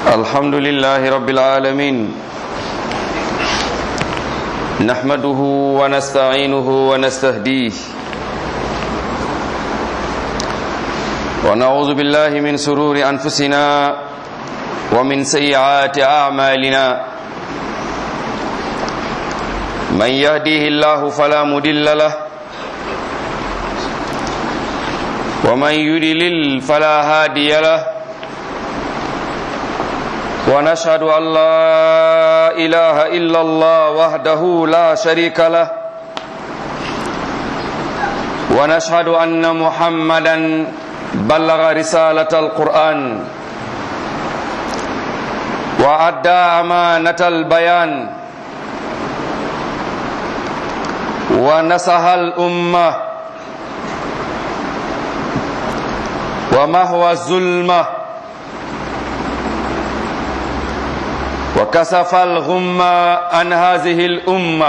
الحمد لله رب العالمين نحمده ونستعينه ونستهديه ونعوذ بالله من سرور أنفسنا ومن سيئات أعمالنا من يهديه الله فلا مدل له ومن يدلل فلا هادي له ونشهد أن لا إله إلا الله وحده لا شريك له ونشهد أن محمدا بلغ رسالة القرآن وأدى أمانة البيان ونصح الأمة ومهوى الظلمه وكسف الغم عن هذه الأمة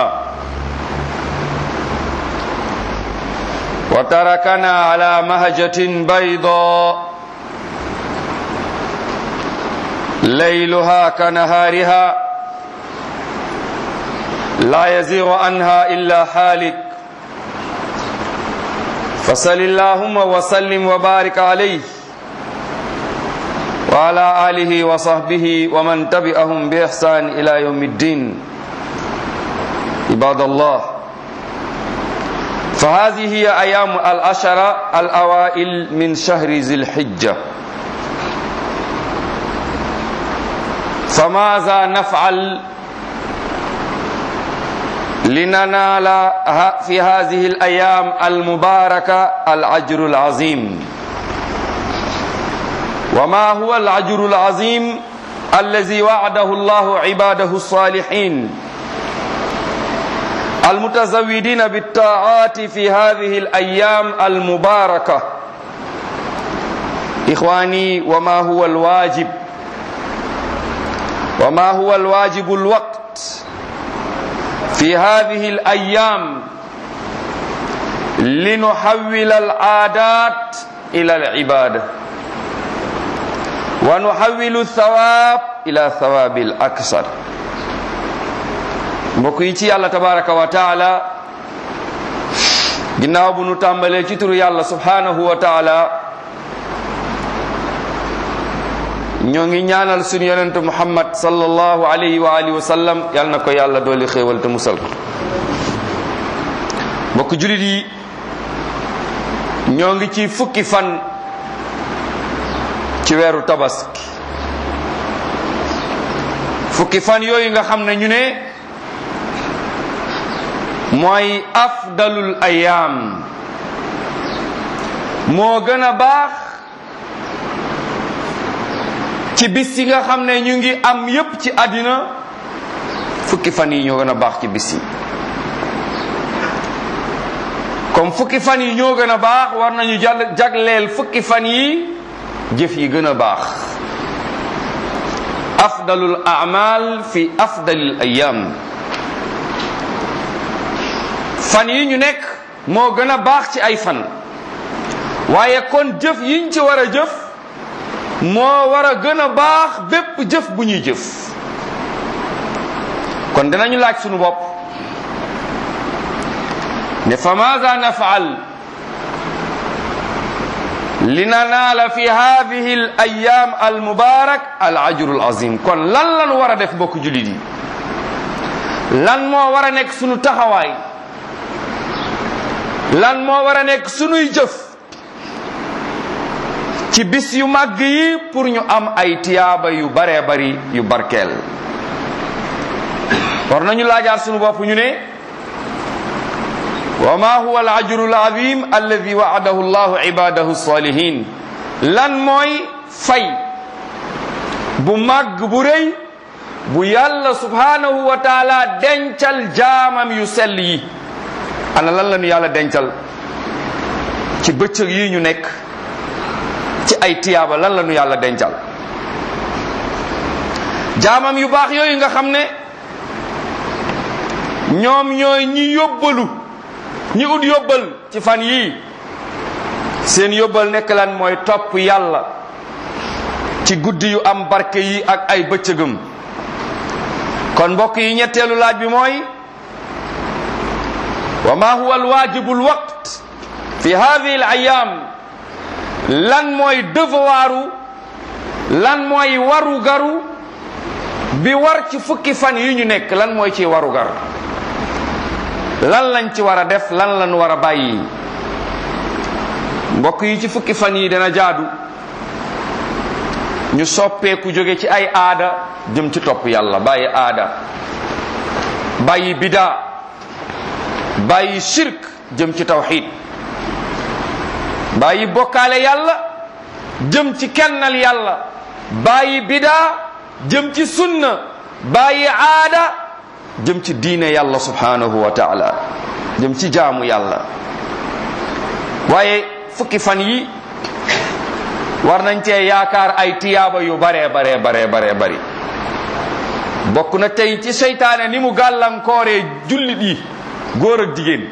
وتركنا على مهجة بيضاء ليلها كنهارها لا يزيغ عنها إلا حالك فصل اللهم وسلم وبارك عليه وعلى آله وصحبه ومن تبعهم بإحسان إلى يوم الدين عباد الله فهذه هي أيام العشرة الأوائل من شهر ذي الحجة فماذا نفعل لننال في هذه الأيام المباركة الأجر العظيم وما هو الأجر العظيم الذي وعده الله عباده الصالحين المتزودين بالطاعات في هذه الأيام المباركة إخواني وما هو الواجب وما هو الواجب الوقت في هذه الأيام لنحول العادات إلى العبادة ونحول الثواب إلى ثواب الأكثر mbokk yi ci yàlla tabaraka wa taala ginnaaw bu nu tàmbalee ci turu yàlla subhanahu wa taala ñoo ngi ñaanal suñu yonente muhammad sallallahu alayhi wa alihi wa sallam yàlla na ko yàlla dooli xéewal te musal ko mbokk julit yi ñoo ngi ci fukki fan ci weeru tabaski fukki fan yooyu nga xam ne ñu ne mooy afdalul ayaam moo gën a baax ci bis yi nga xam ne ñu ngi am yépp ci àddina fukki fan yi ñoo gën a baax ci bis yi comme fukki fan yi ñoo gën a baax war nañu jàll jagleel fukki fan yi jëf yi gën a baax afdalul amal fi afdalil ayam fan yi ñu nekk moo gën a baax ci ay fan waaye kon jëf yiñ ci war a jëf moo war a gën a baax bépp jëf bu ñuy jëf kon dinañu laaj sunu bopp ne fa maza nafaal linanaala fi hadihi al ayam al mubarak al ajru al azim kon lan lan war a def mbokk julit yi lan moo war a nekk sunu taxawaay lan moo war a nekk sunuy jëf ci bis yu màgg yi pour ñu am ay tiyaaba yu baree bari yu barkeel war nañu laajaat sunu bopp ñu ne wa ma huwa al ajru al azim alladi waadahu llahu ibadahu salihin lan mooy fay bu màgg bu rëy bu yàlla subhanahu wa taala dencal jaamam yu sell yi ana lan la ñu yàlla dencal ci bëccëg yi ñu nekk ci ay tiyaaba lan la ñu yàlla dencal jaamam yu baax yooyu nga xam ne ñoom ñooy ñi yóbbalu ñi ut yóbbal ci fan yii seen yóbbal nekk lan mooy topp yàlla ci guddi yu am barke yi ak ay bëccëgëm kon mbokk yi ñetteelu laaj bi mooy wa ma huwa alwajibu alwaqt fi hadihi alayam lan mooy devoiru lan mooy waru garu bi war ci fukki fan yi ñu nekk lan mooy ci waru gar lan lañ ci war a def lan lañ war a bàyyi mbokk yi ci fukki fan yi dana jaadu ñu soppeeku jóge ci ay aada jëm ci topp yàlla bàyyi aada bàyyi bidaa bàyyi shirk jëm ci tawxid bàyyi bokkaale yàlla jëm ci kennal yàlla bàyyi bidaa jëm ci sunna bàyyi aada jëm ci diine yàlla subhanahu wa taala jëm ci jaamu yàlla waaye fukki fan yi war nañ cee yaakaar ay tiyaaba yu bare bare bare bare bari bokk na tey ci seytaane ni mu gàllankooree jullit yi góor ak jigéen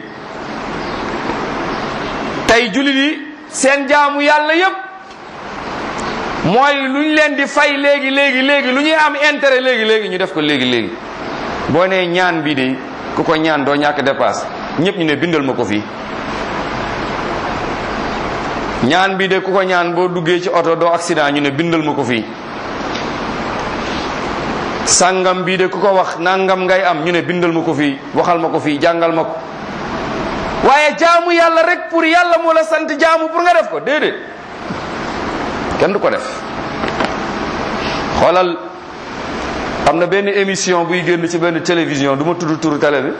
tey jullit yi seen jaamu yàlla yépp mooy lu ñu leen di fay léegi léegi léegi lu ñuy am intérêt léegi léegi ñu def ko léegi léegi boo nee ñaan bii de ku ko ñaan doo ñàkk dépasse ñëpp ñu ne bindal ma ko fii ñaan bii de ku ko ñaan boo duggee ci oto doo accident ñu ne bindal ma ko fii sàngam bii de ku ko wax nangam ngay am ñu ne bindal ma ko fii waxal ma ko fii jàngal ma ko waaye jaamu yàlla rek pour yàlla moo la sant jaamu pour nga def ko déedéet kenn du ko def xoolal am na benn émission buy génn ci benn télévision du ma tudd turu télé bi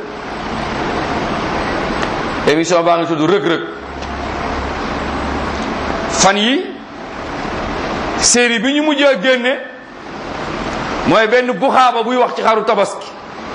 émission baa ngi tudd rëg-rëg fan yi série bi ñu mujjee génne mooy benn buxaaba buy wax ci xaru tabaski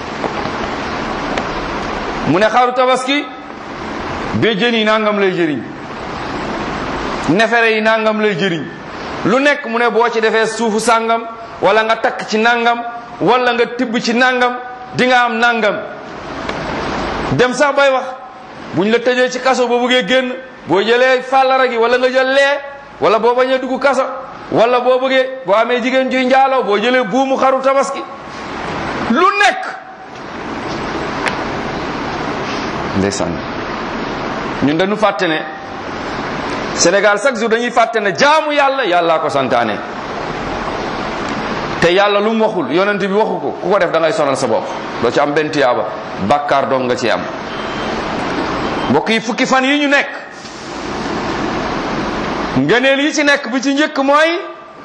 mu ne xaru tabaski bee jën yi nangam lay jëriñ nefere yi nangam lay jëriñ lu nekk mu ne boo ci defee suufu sàngam wala nga takk ci nangam wala nga tibb ci nangam di nga am nangam dem sax bay wax buñ la tëjee ci kaso boo bëggee génn boo jëlee fàllara gi wala nga jël lee wala boo bañ a dugg kaso wala boo bëggee boo amee jigéen juy njaaloo boo jëlee buumu xaru tabaski lu nekk ndeysaan ñun dañu fàtte ne Sénégal chaque jour dañuy fàtte ne jaamu yàlla yàllaa ko santaane te yàlla lu mu waxul yonent bi waxu ko ku ko def da ngay sonal sa bopp doo ci am benn tiyaaba bàkkaar dong nga ci am mbokk yi fukki fan yi ñu nekk ngëneel yi ci nekk bi ci njëkk mooy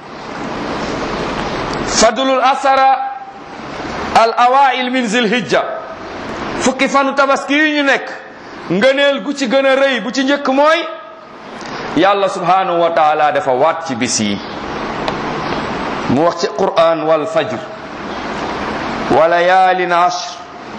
fadlul asara al awail min zilhijja fukki fanu tabaski yi ñu nekk ngëneel gu ci gën a rëy bu ci njëkk mooy yàlla subhanahu wa taala dafa waat ci bis yi mu wax ci quran wal fajr wa layaalin ashr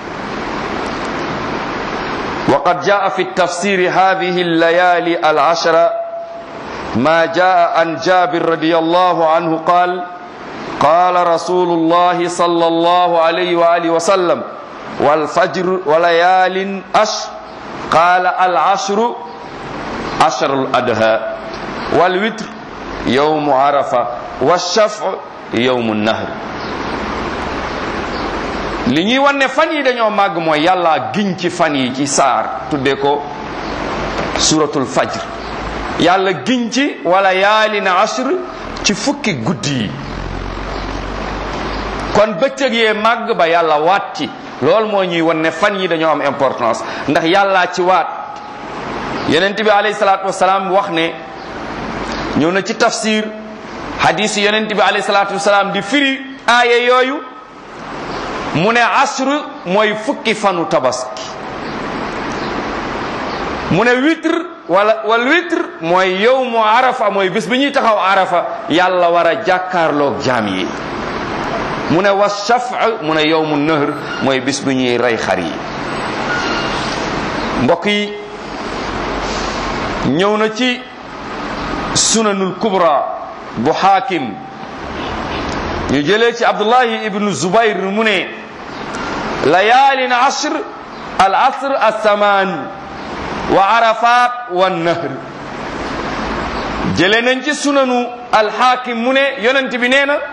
وقد جاء في التفسير هذه الليالي العشرة ما جاء عن جابر رضي الله عنه قال قال رسول الله صلى الله عليه وآله وسلم والفجر وليال أشر قال العشر عشر الأدهى والوتر يوم عرفة والشفع يوم النهر li ñuy wan ne fan yi dañoo màgg mooy yàlla giñ ci fan yi ci saar tuddee ko suratul fajr yàlla giñ ci wala yaalin ashr ci fukki guddi yi kon bëccëg yee màgg ba yàlla waat ci loolu moo ñuy wan ne fan yi dañoo am importance ndax yàllaa ci waat yonent bi alayhi salaatu wasalaam wax ne ñëw na ci tafsir hadis yonent bi alayhi salaatu wasalaam di firi aaye yooyu mu ne asr mooy fukki fanu tabaski mu ne witr wala wal witr mooy yowmu arafa mooy bis bi ñuy taxaw arafa yàlla war a jàkkaarloog jaam yi mu ne wa shafa mu ne yowmu nahr mooy bis bi ñuy rey xar yi mbokk yi ñëw na ci sunanul kubra bu xaakim ñu jëlee ci abdullahi ibnu zubayr mu ne layaalin ashr al asr assamaan wa arafat wa nahr jële nañ ci sunanu alxaakim mu ne yonent bi nee na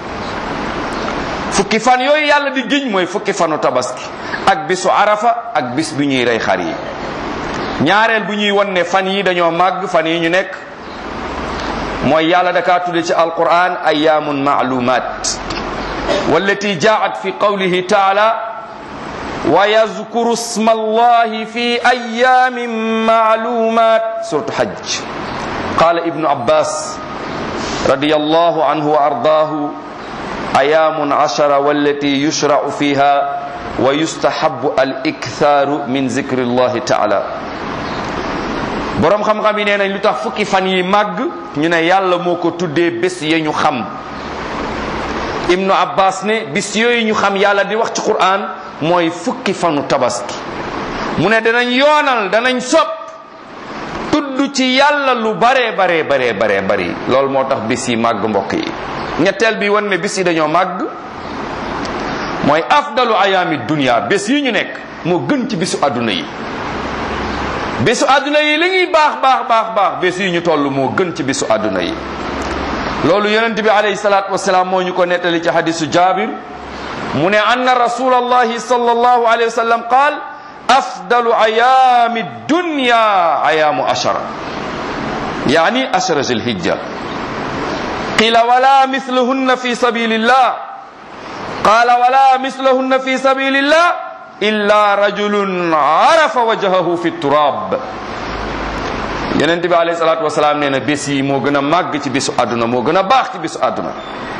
fukki fan yooyu yàlla di giñ mooy fukki fanu tabaski ak bisu arafa ak bis bi ñuy rey xar yi ñaareel bu ñuy won ne fan yi dañoo màgg fan yi ñu nekk mooy yàlla dakaa tudde ci alquran ayaamun maalumat wallati jaat fi qawlihi taala wa yazkuru sma allahi fi ayamin maalumat suratu hajj qala ibnu abbas رضي الله عنه وأرضاه أيام عشر والتي يشرع فيها ويستحب الإكثار من ذكر الله تعالى borom xam-xam yi nee nañ lu tax fukki fan yi màgg ñu ne yàlla moo ko tuddee bés ya ñu xam ibnu abbas ne bis yooyu ñu xam yàlla di wax ci quran mooy fukki fanu tabaski mu ne danañ yoonal danañ sopp tudd ci yàlla lu bare bare bare bare bari loolu moo tax bis yi màgg mbokk yi ñetteel bi wan ne bis yi dañoo màgg mooy afdalu ayaami dunia bés yi ñu nekk moo gën ci bisu àdduna yi bisu àdduna yi li ñuy baax baax baax baax bés yi ñu toll moo gën ci bisu àdduna yi loolu yonent bi alayhi salaatu wasalaam moo ñu ko nettali ci hadisu jabir mu ne anna rasulallahi sallallahu alayhi wa sallam qaal afdalu ayaami dunya ayaamu ashara yaani ashara zilhijja qila wala mislahunna fi sabilillah qala wala mislahunna fi sabilillah illa rajulun arafa wajhahu fi turab yonent bi alayhi salatu wasalaam nee na bés yi moo gën a màgg ci bisu àdduna moo gën a baax ci bisu àdduna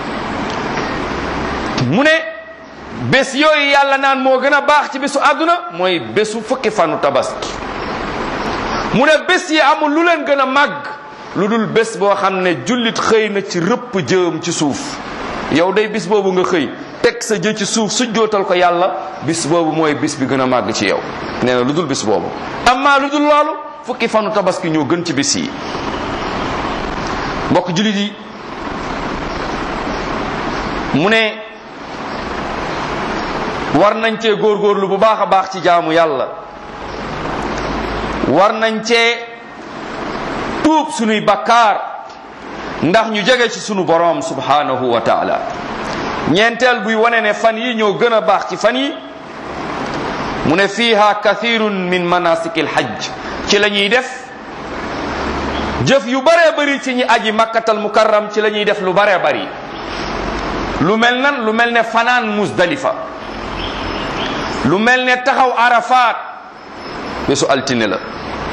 mu ne bés yooyu yàlla naan moo gën a baax ci bésu àdduna mooy bésu fukki fanu tabaski mu ne bés yi amul lu leen gën a màgg lu dul bés boo xam ne jullit xëy na ci rëpp jëm ci suuf yow day bis boobu nga xëy teg sa jë ci suuf su jootal ko yàlla bis boobu mooy bis bi gën a màgg ci yow nee na lu dul bis boobu amma lu dul loolu fukki fanu tabaski ñoo gën ci bis yi mbokk jullit yi mu ne war nañ cee góorgóorlu bu baax a baax ci jaamu yàlla war nañ cee tuub sunuy bakkaar ndax ñu jege ci sunu boroom subhanahu wa taala ñeenteel buy wane ne fan yi ñoo gën a baax ci fan yi mu ne fiiha kathirun min manasiki lhajj ci la ñuy def jëf yu baree bari ci ñi aji makkatal mukarram ci la ñuy def lu baree bari lu mel nan lu mel ne fanaan musdalifa lu mel ne taxaw arafaat bésu altine la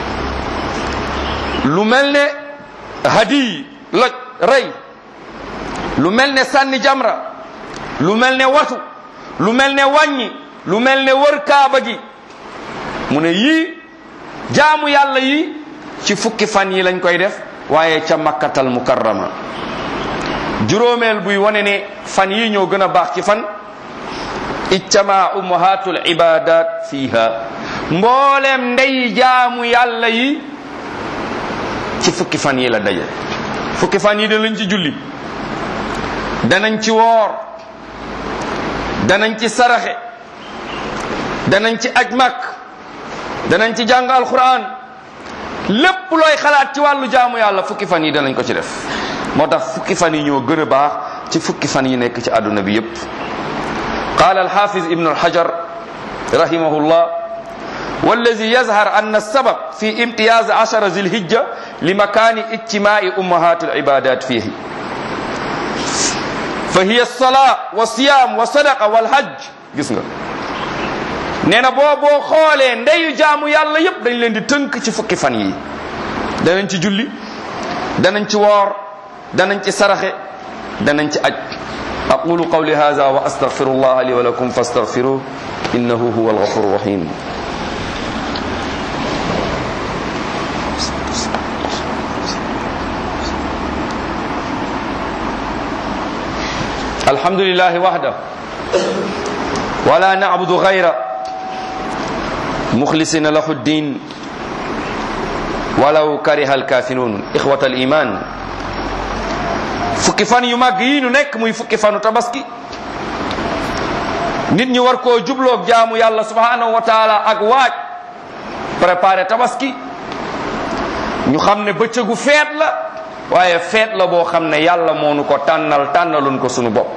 lu mel ne hadi loj rey lu mel ne sànni jamra lu mel ne watu lu mel ne wàññi lu mel ne wër kaaba gi mu ne yii jaamu yàlla yi ci fukki fan yi lañ koy def waaye ca makkatal mukarrama juróomeel buy wane ne fan yi ñoo gën a baax ci fan ijtama ummahatul ibadat fiha mboolem ndey jaamu yàlla yi ci fukki fan yi la daje fukki fan yi danañ ci julli danañ ci woor danañ ci saraxe danañ ci aj mak danañ ci jàng alquran lépp looy xalaat ci wàllu jaamu yàlla fukki fan yi danañ ko ci def moo tax fukki fan yi ñoo gën a baax ci fukki fan yi nekk ci àdduna bi yépp قال الحافظ ابن الحجر رحمه الله والذي يظهر أن السبب في امتياز عشر ذي الهجة لمكان اجتماع أمهات العبادات فيه فهي الصلاة والصيام والصدقة والحج جسنا neena boo boo xoolee ndeyu jaamu yàlla yépp dañ leen di tënk ci fukki fan yi danañ ci julli danañ ci woor danañ ci saraxe danañ ci aj أقول قولي هذا وأستغفر الله لي ولكم فاستغفروه إنه هو الغفور الرحيم الحمد لله وحده ولا نعبد غيره مخلصين له الدين ولو كره الكافرون إخوة الإيمان fukki fan yu màgg yi nu nekk muy fukki fanu tabaski nit ñi war koo jubloog jaamu yàlla subhanahu wa taala ak waaj préparé tabaski ñu xam ne bëccëgu feet la waaye feet la boo xam ne yàlla moo nu ko tànnal tànnaloon ko sunu bopp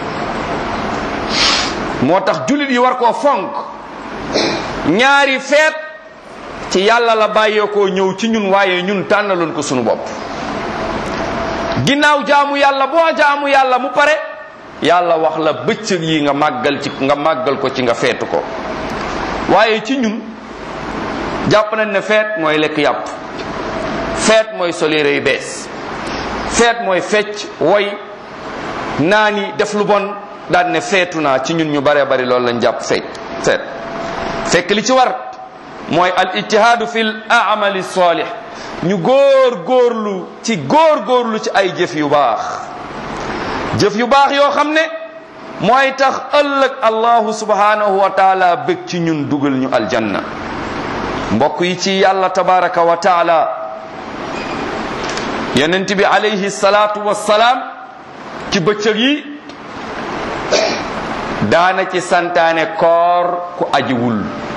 moo tax jullit yi war koo fonk ñaari feet ci yàlla la bàyyeekoo ñëw ci ñun waaye ñun tànnaloon ko sunu bopp ginnaaw jaamu yàlla boo jaamu yàlla mu pare yàlla wax la bëccëg yi nga màggal ci nga màggal ko ci nga feetu ko waaye ci ñun jàpp nañ ne feet mooy lekk yàpp feet mooy solire yu bees feet mooy fecc woy naani def lu bon daan ne feetu naa ci ñun ñu bare bari loolu lañ jàpp feet feet fekk li ci war mooy al ijtihaadu fil amali salih ñu góor góorlu ci góor góorlu ci ay jëf yu baax jëf yu baax yoo xam ne mooy tax ëllëg allahu subhanahu wa taala bëgg ci ñun dugal ñu aljanna mbokk yi ci yàlla tabaraka wa taala yonent bi alayhi salaatu wassalaam ci bëccëg yi daana ci santaane koor ku ajiwul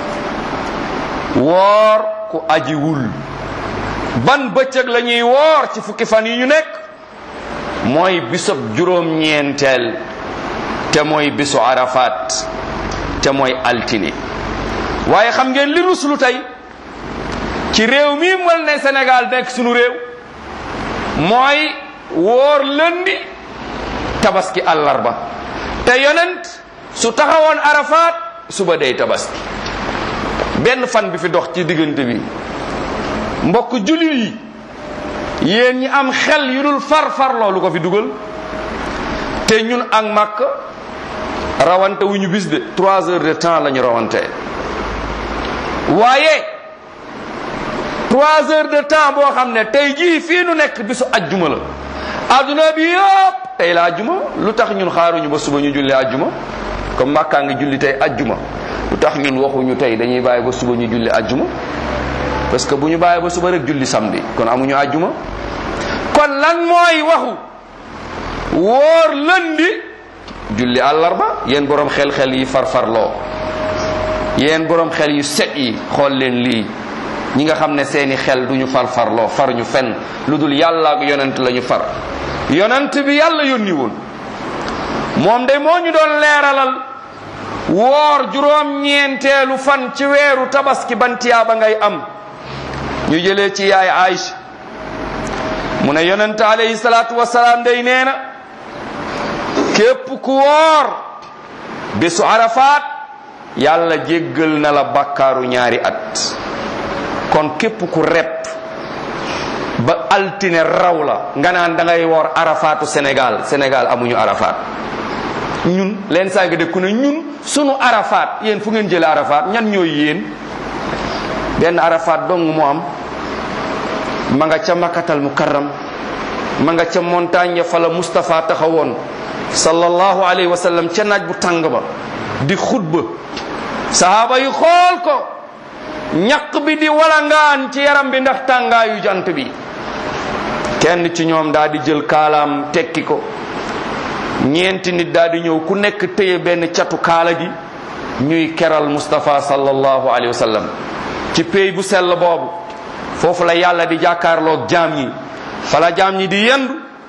woor ku ajiwul ban bëccëg la ñuy woor ci fukki fan yi ñu nekk mooy bisub juróom-ñeenteel te mooy bisu arafat te mooy altine waaye xam ngeen li ruslu tey ci réew mi mal ne Sénégal nekk sunu réew mooy woor lëndi tabaski àllarba te yonent su taxawoon arafat suba day tabaski benn fan bi fi dox ci diggante bi mbokk jullit yi yéen ñi am xel yu dul far far loolu ko fi dugal te ñun ak màkk rawante wu ñu bis de trois heures de temps la ñu rawante waaye trois heures de temps boo xam ne tey jii fii nu nekk bisu ajjuma la adduna bi yëpp tey la ajjuma lu tax ñun xaaruñu ba suba ñu julli ajjuma comme màkkaa ngi julli tey ajjuma lu tax ñun waxuñu tey dañuy bàyyi ba suba ñu julli ajjuma parce que bu ñu bàyyi ba suba rek julli samedi kon amuñu ajjuma kon lan mooy waxu wóor lëndi julli àllarba yéen borom xel-xel yi farfarloo yéen borom xel yu set yi xool leen lii ñi nga xam ne seeni xel duñu farfarloo far ñu fenn lu dul yàlla ak yonent la ñu far yonent bi yàlla yónni woon moom de moo ñu doon leeralal woor juróom-ñeenteelu fan ci weeru tabaski bantiyaa ba ngay am ñu jëlee ci yaay Aïcha mu ne yonent alayhi salaatu wasalaam day nee na képp ku woor bésu arafaat yàlla jéggal na la bakkaaru ñaari at kon képp ku rep ba altine raw la nga naan da ngay woor arafaatu Sénégal Sénégal amuñu arafaat ñun leen saa ngi dëkku ne ñun sunu arafaat yéen fu ngeen jëlee arafaat ñan ñooy yéen benn arafaat dong mu am ma nga ca makatal mukarram ma nga ca montagne fa la Moustapha taxawoon sallallahu alayhi wa sallam ca naaj bu tàng ba di xutba sahaaba yi xool ko ñaq bi di walangaan ci yaram bi ndax tàngaayu jant bi kenn ci ñoom daal di jël kaalaam tekki ko ñeenti nit daal di ñëw ku nekk téye benn catu kaala gi ñuy keral Moustapha sallallahu alayhi wa sallam ci pays bu sell boobu foofu la yàlla di jàkkaarloog jaam ñi fa la jaam ñi di yendu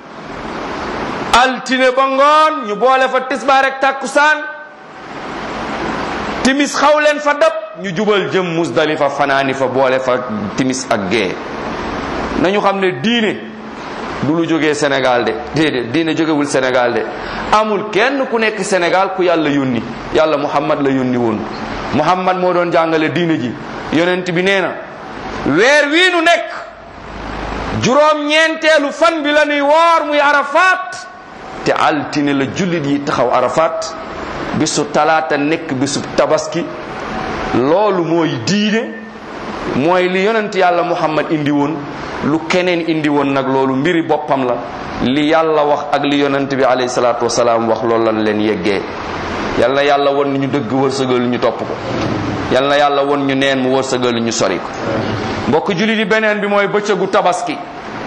altine ba ngoon ñu boole fa tisbaar rek tàkkusaan timis xaw leen fa dab ñu jubal jëm musdalifa fanaani fa boole fa timis ak gee nañu xam ne diine du lu jógee Sénégal de déedéet diine jógewul Sénégal de amul kenn ku nekk Sénégal ku yàlla yónni yàlla Muhammad la yónni woon Muhammad moo doon jàngale diine ji yonent bi nee na weer wii nu nekk juróom-ñeenteelu fan bi la nuy woor muy Arafat te altine la jullit yi taxaw Arafat bisu talaata nekk bisu tabaski loolu mooy diine mooy li yonent yàlla Muhammad indi woon lu keneen indi woon nag loolu mbiri boppam la li yàlla wax ak li yonent bi alayhi salaatu wasalaam wax loolu lan leen yeggee yal na yàlla won ñu dëgg wërsëgal ñu topp ko yal na yàlla won ñu neen mu wërsëgal ñu sori ko mbokk jullit yi beneen bi mooy bëccëgu tabaski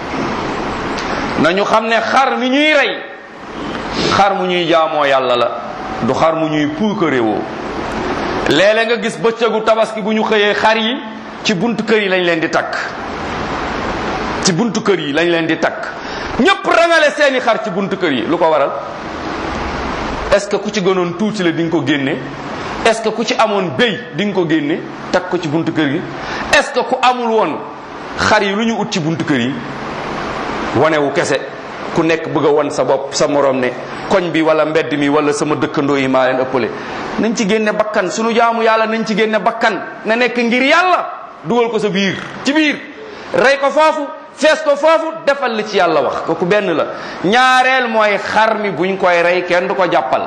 nañu xam ne xar mi ñuy rey xar mu ñuy jaamoo yàlla la du xar mu ñuy puukaréwoo léeg-léeg nga gis bëccëgu tabaski bu ñu xëyee xar yi ci buntu kër yi lañ leen di takk ci buntu kër yi lañ leen di takk ñëpp rangale seeni xar ci buntu kër yi lu ko waral est ce que ku ci gënoon tuuti la di nga ko génne est ce que ku ci amoon béy di nga ko génne teg ko ci buntu kër gi est ce que ku amul woon xar yi lu ñu ut ci buntu kër yi wanewu kese ku nekk bëgg a won sa bopp sa morom ne koñ bi wala mbedd mi wala sama dëkkandoo yi maa leen ëppale nañ ci génne bakkan sunu jaamu yàlla nañ ci génne bakkan na nekk ngir yàlla dugal ko sa biir ci biir rey ko foofu fees ko foofu defal li ci yàlla wax kooku benn la ñaareel mooy xar mi buñ koy rey kenn du ko jàppal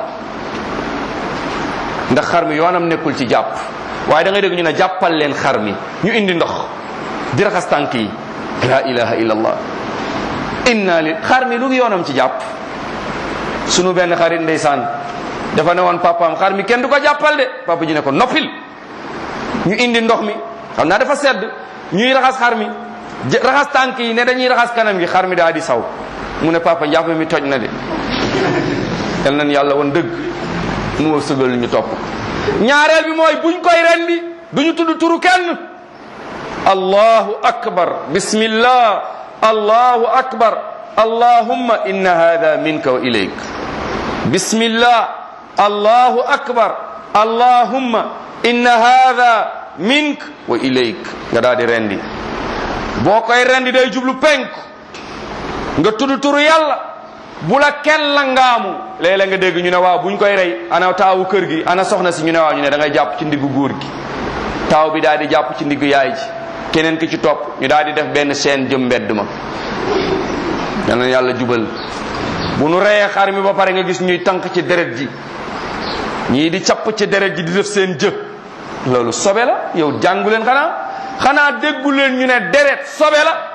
ndax xar mi yoonam nekkul ci jàpp waaye da ngay dégg ñu ne jàppal leen xar mi ñu indi ndox di raxas tànk yi la ilaha illallah inna li xar mi lu ngi yoonam ci jàpp sunu benn xarit ndeysaan dafa ne woon papaam xar mi kenn du ko jàppal de papa ji ne ko noppil ñu indi ndox mi xam naa dafa sedd ñuy raxas xar mi raxas tànk yi ne dañuy raxas kanam gi xar mi daa di saw mu ne papa njàpp mi toj na de yal nañ yàlla woon dëgg mu sëgal ñu topp ñaareel bi mooy buñ koy rendi duñu tudd turu kenn allahu akbar bismillah allahu akbar allahumma inna hada minka wa ilayk bismillah allahu akbar allahumma inna hada mink wa ilayk nga daal di rendi boo koy rendi day jublu penk nga tudd turu yàlla bu la kenn la ngaamu léeg-léeg nga dégg ñu ne waaw buñ koy rey ana taawu kër gi ana soxna si ñu ne waaw ñu ne da ngay jàpp ci ndiggu góor gi taaw bi daal di jàpp ci ndiggu yaay ji keneen ki ci topp ñu daal di def benn seen jëm mbedd ma yal na yàlla jubal bu nu reyee xar mi ba pare nga gis ñuy tànk ci deret ji ñii di capp ci deret ji di def seen jë loolu sobe la yow jàngu leen xanaa xanaa déggu leen ñu ne deret sobe la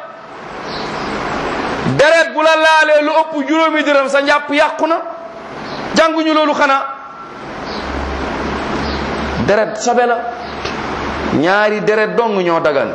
deret bu la laalee lu ëpp juróomi dërëm sa njàpp yàqu na jànguñu loolu xanaa deret sobe la ñaari deret dong ñoo dagan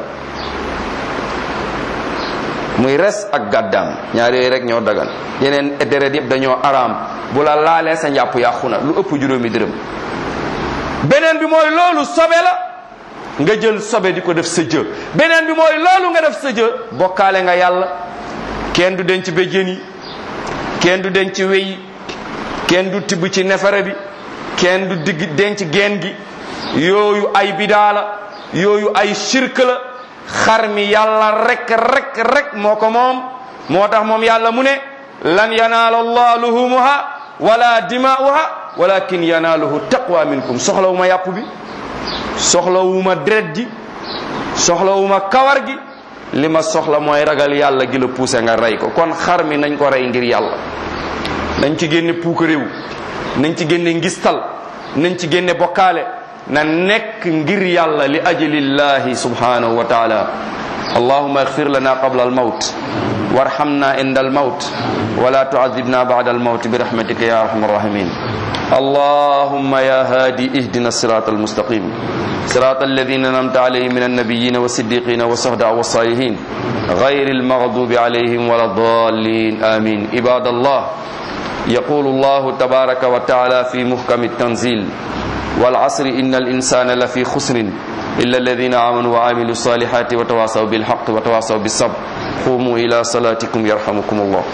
muy res ak gàddaam ñaari yooyu rek ñoo dagan yeneen deret yëpp dañoo araam bu la laalee sa njàpp yàqu na lu ëpp juróomi dërëm beneen bi mooy loolu sobe la nga jël sobe di ko def sa jë beneen bi mooy loolu nga def sa jë bokkaale nga yàlla kenn du denc béjjén yi kenn du denc wey kenn du tibb ci nefere bi kenn du digg denc geen gi yooyu ay bidaa la yooyu ay shirk la xar mi yàlla rek rek rek moo ko moom moo tax moom yàlla mu ne lan yanaala allah luhumuha wala dimaa'uha walakin yanaaluhu taqwa minkum soxlawuma yàpp bi soxlawuma deret ji soxlawuma kawar gi li ma soxla mooy ragal yàlla gi la poussé nga rey ko kon xar mi nañ ko rey ngir yàlla nañ ci génne puuk réew nañ ci génne ngistal nañ ci génne bokkaale na nekk ngir yàlla li ajlillahi subhanahu wa taala allahuma اغفر لنا قبل الموت وارحمنا عند الموت ولا تعذبنا بعد الموت برحمتك يا ارحم الراحمين اللهم يا هادي اهدنا الصراط المستقيم صراط الذين انعمت عليهم من النبيين والصديقين والصهداء والصالحين غير المغضوب عليهم ولا الضالين امين عباد الله يقول الله تبارك وتعالى في محكم التنزيل والعصر ان الانسان لفي خسر الا الذين امنوا وعملوا الصالحات وتواصوا بالحق وتواصوا بالصبر قوموا الى صلاتكم يرحمكم الله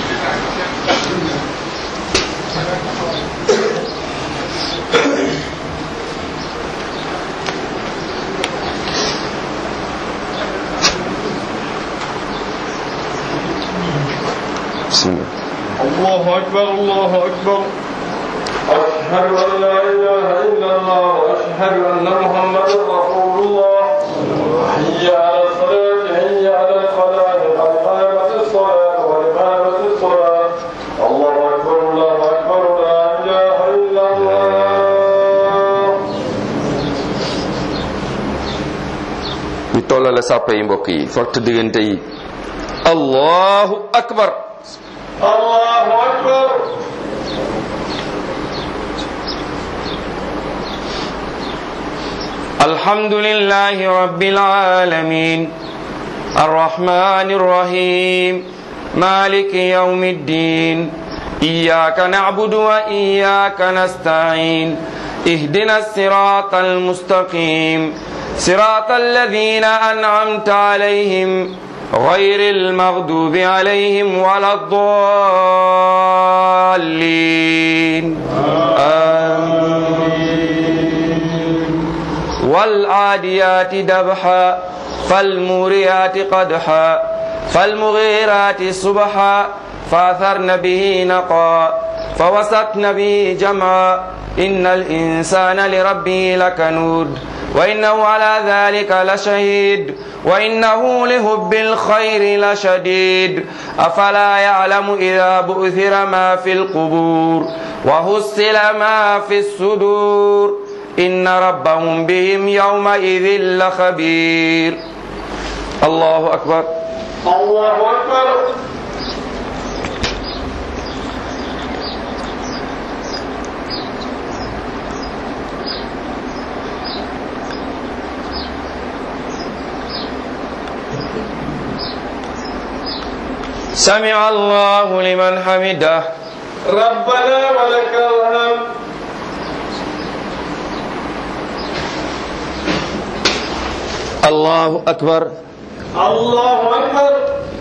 بسم الله الله أكبر الله أكبر أشهد أن لا إله إلا الله وأشهد أن محمدا رسول الله حي على الصلاة حي على الفلاح قد قامت الصلاة قد قامت الصلاة الله أكبر الله أكبر لا إله إلا الله ñu tollale sàppe yi mbokk yi fokk diggante yi allahu akbar الله أكبر الحمد لله رب العالمين الرحمن الرحيم مالك يوم الدين إياك نعبد وإياك نستعين اهدنا الصراط المستقيم صراط الذين أنعمت عليهم غير المغضوب عليهم ولا الضالين آمين والعاديات دبحا فالموريات قدحا فالمغيرات صبحا فاثرن به نقا فوسطن به جمعا إن الإنسان لربه لكنود وإنه على ذلك لشهيد وإنه لهب الخير لشديد أفلا يعلم إذا بؤثر ما في القبور وهسل ما في الصدور إن ربهم بهم يومئذ لخبير الله أكبر الله أكبر سمع الله لمن حمده ربنا ولك الحمد الله أكبر الله أكبر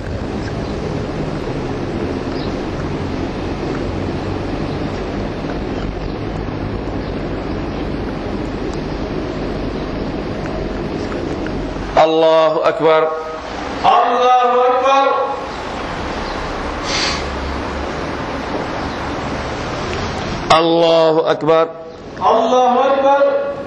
الله أكبر الله أكبر الله أكبر الله أكبر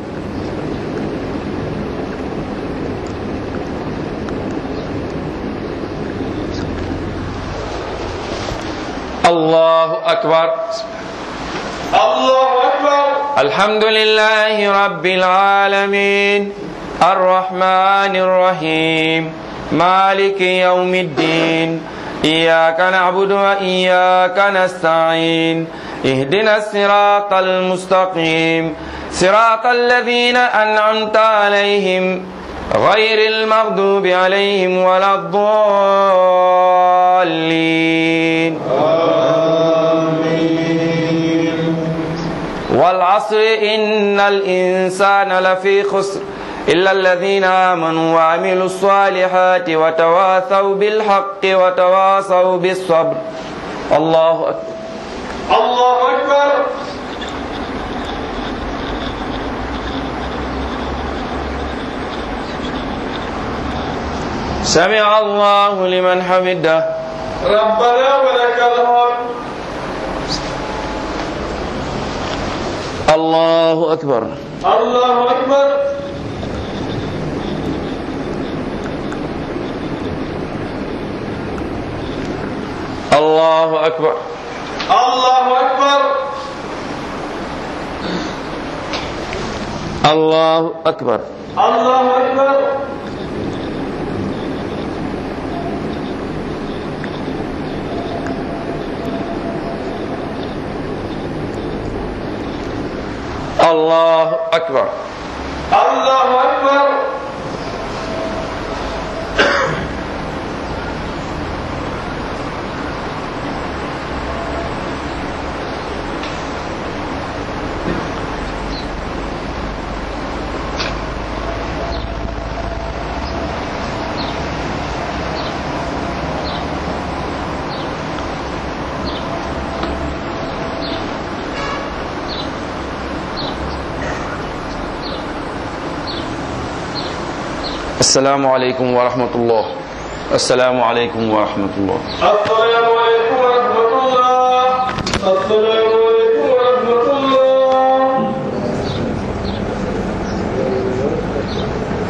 الله أكبر الله أكبر الحمد لله رب العالمين الرحمن الرحيم مالك يوم الدين إياك نعبد وإياك نستعين اهدنا الصراط المستقيم صراط الذين أنعمت عليهم غير المغضوب عليهم ولا الضالين والعصر إن الإنسان لفي خسر إلا الذين آمنوا وعملوا الصالحات وتواصوا بالحق وتواصوا بالصبر الله أكبر الله أكبر سمع الله لمن حمده ربنا ولك الحمد الله أكبر الله أكبر الله أكبر الله أكبر الله أكبر الله أكبر الله أكبر الله أكبر السلام عليكم ورحمة الله السلام عليكم ورحمة الله السلام